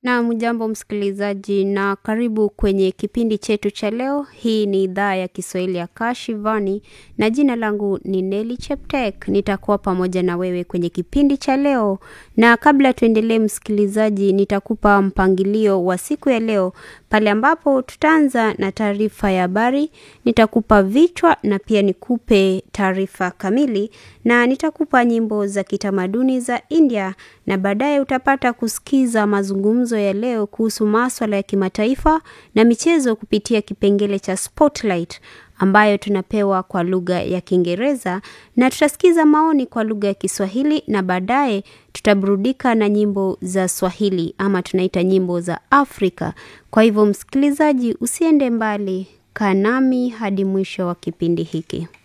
Na mjambo msikilizaji na karibu kwenye kipindi chetu cha leo. Hii ni idhaa ya Kiswahili ya Kashivani na jina langu ni Neli Cheptek. Nitakuwa pamoja na wewe kwenye kipindi cha leo, na kabla tuendelee, msikilizaji, nitakupa mpangilio wa siku ya leo pale ambapo tutaanza na taarifa ya habari, nitakupa vichwa na pia nikupe taarifa kamili, na nitakupa nyimbo za kitamaduni za India, na baadaye utapata kusikiza mazungumzo ya leo kuhusu maswala ya kimataifa na michezo kupitia kipengele cha Spotlight ambayo tunapewa kwa lugha ya Kiingereza na tutasikiza maoni kwa lugha ya Kiswahili na baadaye tutaburudika na nyimbo za Swahili ama tunaita nyimbo za Afrika. Kwa hivyo, msikilizaji, usiende mbali, kaa nami hadi mwisho wa kipindi hiki.